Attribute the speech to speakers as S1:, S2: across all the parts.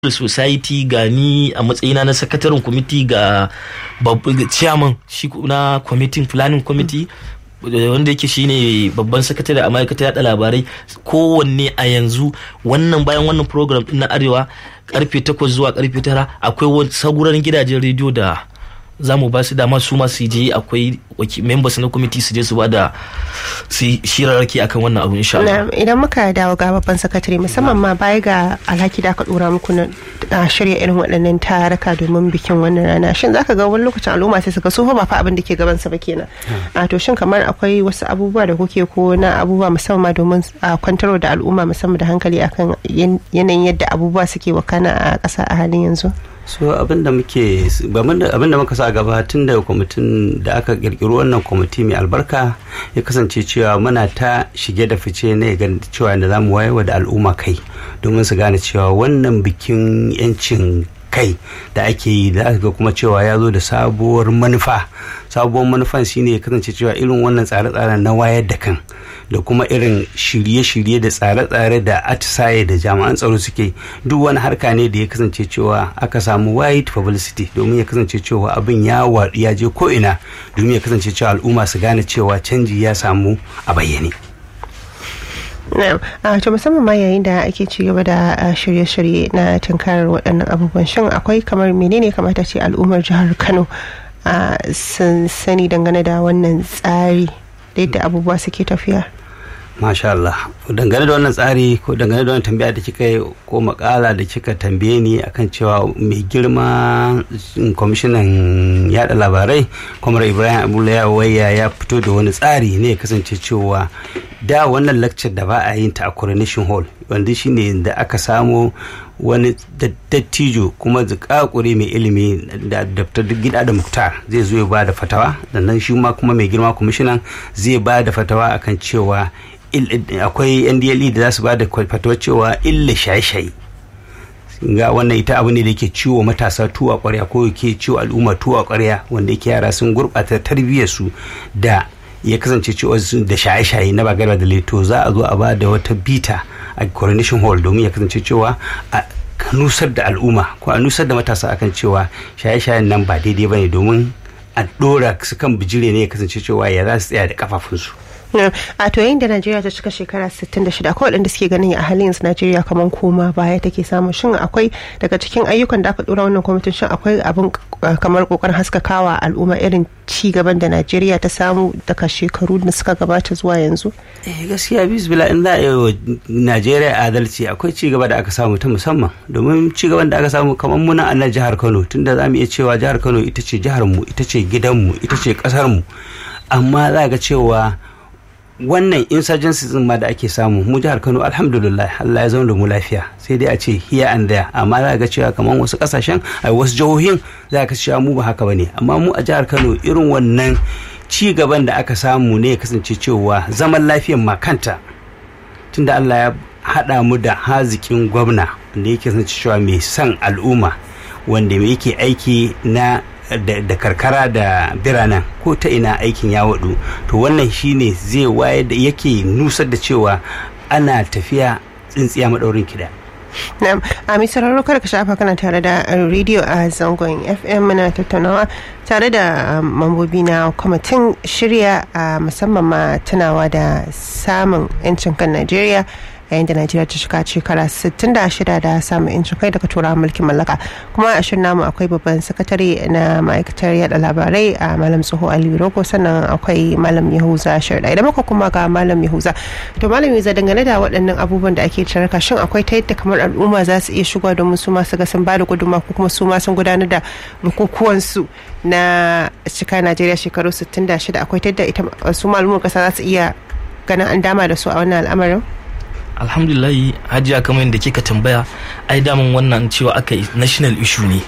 S1: society ga ni a matsayina na sakataren kwamiti ga chairman shi na kwamitin planning committee wanda yake shine babban sakatare a ma'aikatar yada labarai kowanne a yanzu wannan bayan wannan program din na arewa karfe 8 zuwa karfe 9 akwai saguran gidajen rediyo da za mu ba su dama su ma su je akwai members na kwamiti su je su ba da shirarraki akan wannan abu insha Allah.
S2: Idan muka dawo ga babban sakatare musamman ma baya ga alhaki da aka dora muku na shirya irin waɗannan taraka domin bikin wannan rana shin zaka ga wani lokacin al'umma sai suka so ba fa abin da ke gaban sa ba kenan. A to shin kamar akwai wasu abubuwa da kuke ko na abubuwa musamman domin a kwantarwa da al'umma musamman da hankali akan yanayin yadda abubuwa suke wakana a ƙasa a halin yanzu.
S3: so abinda muke abinda muka sa gaba tun da kwamitin da aka kirkiro wannan kwamiti mai albarka ya kasance cewa muna ta shige da fice ne ga cewa da zamu wayewa da al'umma kai domin su gane cewa wannan bikin yancin kai da ake yi da aka ga kuma cewa ya zo da sabuwar manufa sabuwar manufan shine ya kasance cewa irin wannan tsare-tsaren na wayar da kan da kuma irin shirye-shirye da tsare-tsare da atisaye da jami'an tsaro suke duk wani harka ne da ya kasance cewa aka samu wide publicity domin ya kasance cewa abin ya waɗu ya je ko'ina domin ya kasance cewa al'umma su gane cewa canji ya samu a bayyane.
S2: a to musamman ma yayin da ake ci gaba da shirye-shirye na tunkarar waɗannan abubuwan shin akwai kamar menene kamata ce al'ummar jihar kano a sun sani dangane da wannan tsari da yadda abubuwa suke tafiya
S3: Masha Allah dangane da wannan tsari ko dangane da wannan tambaya da kika yi ko makala da kika tambaye ni akan cewa mai girma kwamishinan yada labarai kwamar ibrahim abdullahi waya ya fito da wani tsari ne ya kasance cewa da wannan lecture da ba a yin ta a coronation hall wanda shine da aka samo wani dattijo kuma zikakure mai ilimi da daftar gida da muktar zai zo ya ba da fatawa sannan shi ma kuma mai girma kwamishinan zai ba da fatawa akan cewa akwai ndle da za su ba da fatawa cewa illa shaye-shaye ga wannan ita abu ne da ke ciwo matasa tuwa kwarya ko ke ciwo al'umma tuwa kwarya wanda yake yara sun gurɓata tarbiyyarsu da ya kasance cewa da shaye-shaye na bagarba da leto za a zo a ba da wata bita a coronation hall domin ya kasance cewa a nusar da al'umma ko a nusar da matasa akan cewa shaye-shayen nan ba daidai ba ne domin a ɗora su kan bijire ne ya kasance cewa ya za su tsaya da kafafunsu.
S2: a to yayin da najeriya ta cika shekara 66 akwai waɗanda suke ganin a halin yanzu najeriya kamar koma baya take samu shin akwai daga cikin ayyukan da aka dora wannan kwamitin shin akwai abin kamar kokarin haskakawa al'umma irin ci gaban da najeriya ta samu daga shekaru da suka gabata zuwa yanzu
S3: eh gaskiya bisbila in za a yi wa najeriya adalci akwai ci gaba da aka samu ta musamman domin ci gaban da aka samu kamar muna a nan jihar kano tunda za mu iya cewa jihar kano ita ce jihar mu ita ce gidanmu ita ce kasar mu amma za ga cewa wannan insurgency din ma da ake samu mu jihar Kano alhamdulillah Allah ya zama da mu lafiya sai dai a ce here and there amma za ga cewa kamar wasu kasashen a wasu jihohin za ka cewa mu ba haka bane amma mu a jihar Kano irin wannan ci gaban da aka samu ne ya kasance cewa zaman lafiyan ma kanta tunda Allah ya haɗa mu da hazikin gwamna wanda yake kasance cewa mai son al'umma wanda yake aiki na da karkara da biranen ko ta ina aikin ya waɗu to wannan shine zai waye da yake nusar da cewa ana tafiya tsintsiya maɗaurin kiɗa.
S2: Na'am, a mai sauraro kada ka shafa kana tare da rediyo a zangon FM muna tattaunawa tare da mambobi na kwamitin shirya a musamman ma tunawa da samun 'yancin kan Najeriya yayin da najeriya ta shiga shekara 66 da samun yancin kai daga turawan mulkin mallaka kuma a shirin namu akwai babban sakatare na ma'aikatar yada labarai a malam tsoho aliyu rogo sannan akwai malam yahuza shirda idan muka kuma ga malam yahuza to malam yahuza dangane da waɗannan abubuwan da ake tarka shin akwai ta yadda kamar al'umma za su iya shigowa domin su ma su ga sun bada gudunma ko kuma su ma sun gudanar da bukukuwansu na cika najeriya shekaru 66 akwai ta yadda ita su al'ummar kasa za su iya ganin an dama da su a wannan al'amarin
S1: alhamdulillahi hajiya kamar yadda kika tambaya ai daman wannan cewa aka yi national issue ne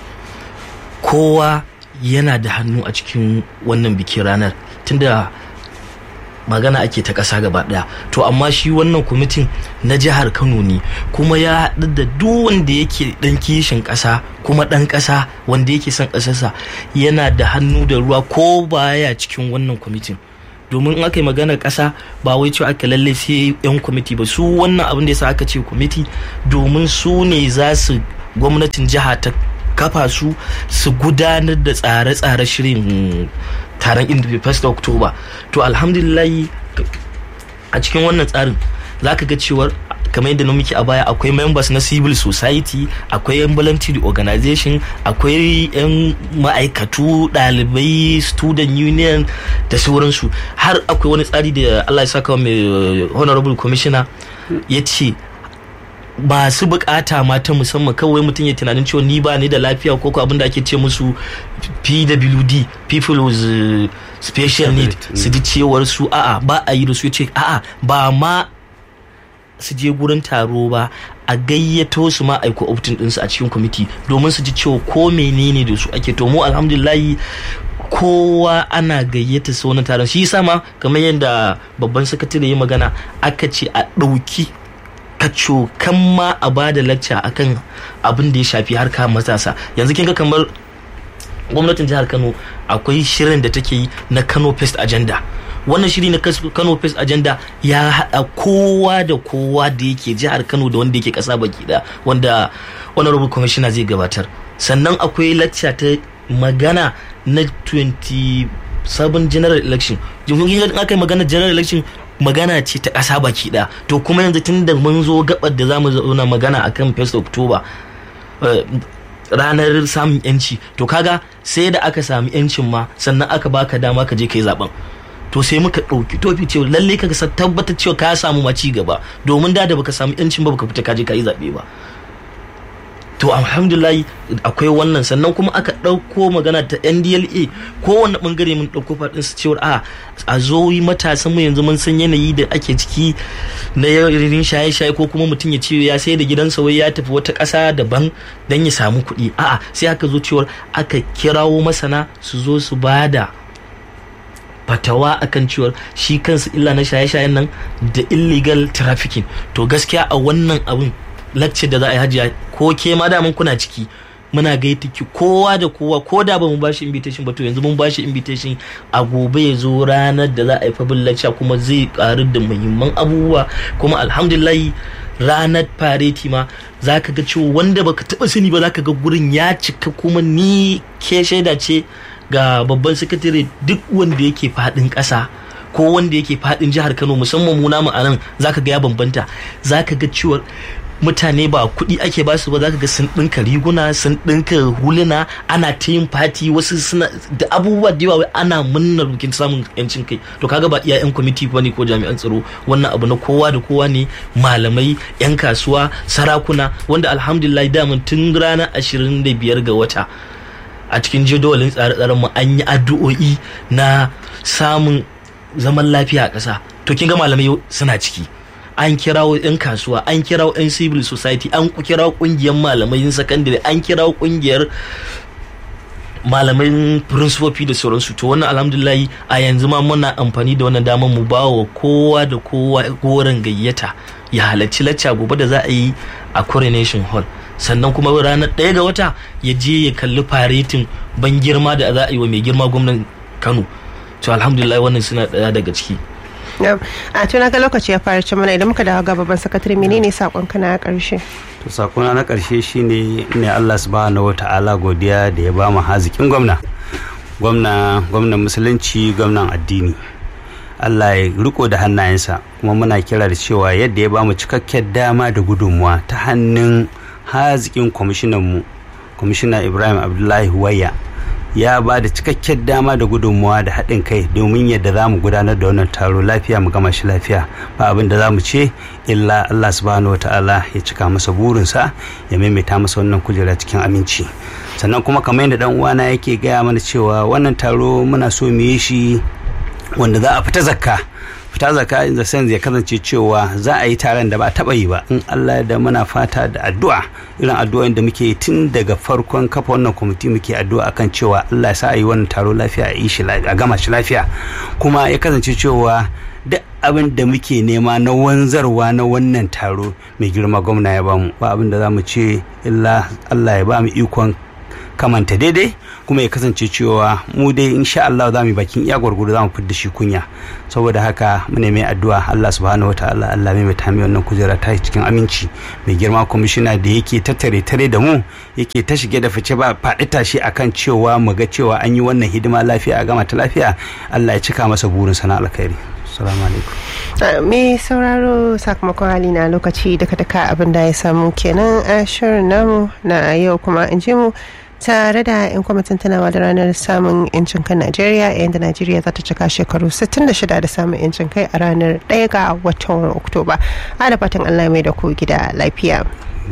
S1: kowa yana da hannu a cikin wannan bikin ranar tunda magana ake ta ƙasa gaba ɗaya to amma shi wannan kwamitin na jihar kano ne kuma ya haɗu da duk wanda yake ɗan kishin ƙasa kuma ɗan ƙasa wanda yake son ƙasarsa yana da hannu da ruwa ko baya cikin wannan kwamitin domin in aka yi maganar ƙasa ba wai cewa aka lalle sai yan kwamiti ba su wannan abin da yasa aka ce kwamiti domin su ne za su gwamnatin jiha ta kafa su su gudanar da tsare-tsare shirin taron indibi 1 october to alhamdulillahi a cikin wannan tsarin za ka ga cewar kamar yadda na muke a baya akwai members na civil society akwai yan voluntary organization akwai yan ma'aikatu ɗalibai student union da sauransu har akwai wani tsari da allah ya saka mai honorable commissioner ya ce masu bukata mata musamman kawai mutum ya tunanin cewa ni ba ni da lafiya ko abin da ake ce musu pwd people with uh, special need su ji cewar su a'a ba a yi da su ce a'a ba ma su je gurin taro ba a gayyato su ma aiko optin ɗinsu a cikin kwamiti domin su ji cewa ko menene da su ake to mu alhamdulillahi kowa ana gayyata su wani taron shi sama kamar yadda babban sakatare ya magana aka ce a ɗauki kaco kan ma a ba da lacca akan abin da ya shafi harka matasa yanzu kin ga kamar gwamnatin jihar kano akwai shirin da take yi na kano fest agenda wannan shiri na kano fest agenda ya haɗa kowa da kowa da yake jihar kano da wanda yake ƙasa baki da wanda honorable commissioner zai gabatar sannan akwai lacca ta magana na 27 general election jirgin aka yi magana general election magana ce ta ƙasa baki ɗaya to kuma yanzu tun da mun zo gabar da za mu zauna magana akan 1st october ranar samun yanci to kaga sai da aka sami yancin ma sannan aka baka dama ka je ka yi zaben to sai muka ɗauki tofi cewa lalle ka tabbatar cewa ka samu ma ci gaba domin da da baka samu yancin ba baka fita ka je ka yi zaɓe ba to alhamdulillah akwai wannan sannan kuma aka ɗauko magana ta ndla kowane ɓangare mun ɗauko faɗin su cewar a a zo yi matasan mu yanzu mun san yanayi da ake ciki na yarin shaye-shaye ko kuma mutum ya ce ya sai da gidansa wai ya tafi wata ƙasa daban don ya samu kuɗi a'a sai aka zo cewar aka kirawo masana su zo su bada fatawa akan cewar shi kansu illa na shaye-shayen nan da illegal trafficking to gaskiya a wannan abin lecture da za a yi hajiya ko ke ma da mun kuna ciki muna gaita ki kowa da kowa ko da ba mu bashi invitation ba to yanzu mun bashi invitation a gobe ya zo ranar da za a yi fabin lecture kuma zai karu da muhimman abubuwa kuma alhamdulillah ranar fareti ma za ka ga cewa wanda baka taba sani ba za ka ga gurin ya cika kuma ni ke shaida ce ga babban sakatare duk wanda yake fadin ƙasa ko wanda yake fadin jihar kano musamman mu namu a nan za ka ga ya bambanta za ka ga cewa mutane ba kuɗi ake ba su ba za ka ga sun ɗinka riguna sun ɗinka huluna ana ta yin fati wasu suna da abubuwa da yawa ana munnar bikin samun yancin kai to kaga ba iya yan kwamiti ba ne ko jami'an tsaro wannan abu na kowa da kowa ne malamai yan kasuwa sarakuna wanda alhamdulillah daman tun ranar ashirin da biyar ga wata a cikin jadawalin tsare-tsaren mu an yi addu'o'i na samun zaman lafiya a ƙasa to kin ga malamai suna ciki an kirawo 'yan kasuwa an kirawo 'yan civil society an kirawo kungiyar malamai sakandare an kirawo kungiyar malamai principofi da sauransu to wannan alhamdulillah a yanzu ma muna amfani da wannan damar mu ba wa kowa da kowa goron gayyata ya halarci lacca gobe da za a yi a coronation hall sannan kuma ranar ɗaya ga wata ya je ya kalli faretin ban girma da za a yi wa mai girma gwamnan kano to alhamdulillah wannan suna ɗaya daga ciki
S2: a tuna ga lokaci ya fara ci mana idan muka dawo ga babban sakatare menene sakon kana a karshe
S3: to sakona na karshe shine ne Allah subhanahu wata'ala godiya da ya ba mu hazikin gwamna gwamna gwamnan musulunci gwamnan addini Allah ya riko da hannayensa kuma muna kira da cewa yadda ya ba mu cikakken dama da gudunmuwa ta hannun hazikin kwamishinanmu kwamishina Ibrahim Abdullahi Waya ya ba da cikakken dama da gudunmuwa da haɗin kai domin yadda za mu gudanar da wannan taro lafiya mu gama shi lafiya ba abin da za mu ce illa Allah subhanahu wa ta'ala ya cika masa burinsa ya maimaita masa wannan kujera cikin aminci sannan kuma kamar yadda dan uwana yake gaya mana cewa wannan taro muna so mu yi shi wanda za a fita zakka fita zaka in the sense ya kasance cewa za a yi taron da ba taba yi ba in Allah da muna fata da addu'a irin addu'o'in da muke tun daga farkon kafa wannan kwamiti muke addu'a akan cewa Allah ya sa a yi wannan taro lafiya a yi shi a gama shi lafiya kuma ya kasance cewa duk abin da muke nema na wanzarwa na wannan taro mai girma gwamna ya bamu ba abin da za mu ce illa Allah ya ba mu ikon kamanta daidai kuma ya kasance cewa mu dai insha Allah za mu yi bakin iya gwargwado za mu fidda shi kunya saboda haka mu mai addu'a Allah subhanahu wa ta'ala Allah mai mata mai wannan kujera ta cikin aminci mai girma kwamishina da yake tattare tare da mu yake ta shige da fice ba faɗi tashi akan cewa mu ga cewa an yi wannan hidima lafiya a gama ta lafiya Allah ya cika masa burin sana alkhairi assalamu alaikum
S2: me sauraro sakamakon hali na lokaci daga daka abin da ya samu kenan a shirin namu na yau kuma in ji mu tare da 'yan kwamitin tunawa da ranar samun 'yancin kan najeriya yayin da najeriya za ta cika shekaru 66 da samun 'yancin kai a ranar 1 ga watan oktoba a da fatan allah mai da ku gida lafiya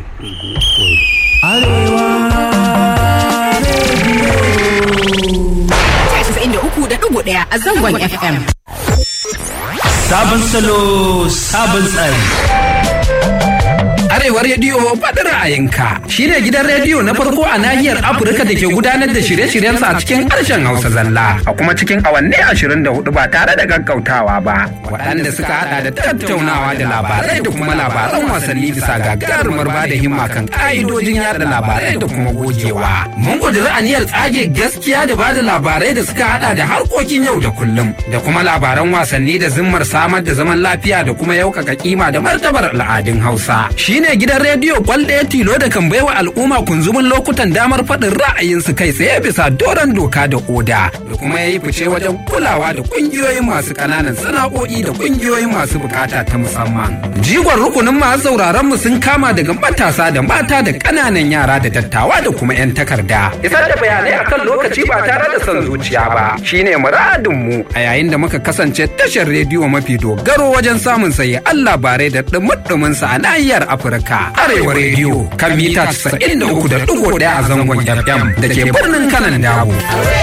S4: ɗaya a zangon FM.
S1: Sabon salo, sabon tsari.
S5: Arewa Rediyo faɗi ra'ayinka shi ne gidan rediyo na farko a nahiyar Afirka da ke gudanar da shirye-shiryensa a cikin harshen Hausa zalla a kuma cikin awanni ashirin da hudu ba tare da gaggautawa ba. Waɗanda suka haɗa da tattaunawa da labarai da kuma labaran wasanni bisa gagarumar ba da himma kan ƙa'idojin yada labarai da kuma gogewa. Mun ƙudiri aniyar tsage gaskiya da ba da labarai da suka haɗa da harkokin yau da kullum da kuma labaran wasanni da zimmar samar da zaman lafiya da kuma yaukaka kima da martabar al'adun Hausa. Shi ne gidan rediyo kwal ɗaya tilo da kan baiwa al'umma kunzumin lokutan damar faɗin ra'ayinsu kai tsaye bisa doron doka da oda da kuma ya yi fice wajen kulawa da ƙungiyoyin masu ƙananan sana'o'i da ƙungiyoyin masu bukata ta musamman. Jigon rukunin masu sauraron mu sun kama daga matasa da mata da ƙananan yara da dattawa da kuma 'yan takarda. Isar da bayanai akan lokaci ba tare da son zuciya ba shine muradin mu a yayin da muka kasance tashar rediyo mafi dogaro wajen samun sayi Allah bare da ɗumuɗumin sa a nahiyar Afirka. Arewa rediyo kan mita 93.1 a zangon FM da ke birnin kanan dawo.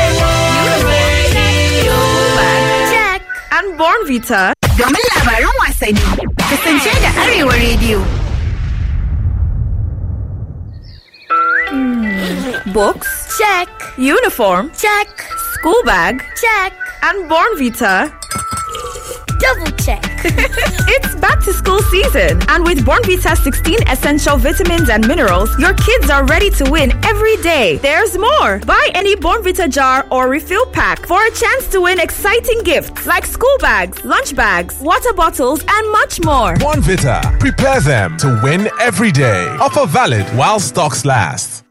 S4: An Born Vita. Domin labaran wasanni, kasance da Arewa rediyo. Books? Check. Uniform? Check. School bag? Check. And Born Vita?
S6: Double check.
S4: It's back to school season, and with Bornvita 16 essential vitamins and minerals, your kids are ready to win every day. There's more. Buy any Bornvita jar or refill pack for a chance to win exciting gifts like school bags, lunch bags, water bottles, and much more.
S7: Bonvita. Prepare them to win every day. Offer valid while stocks last.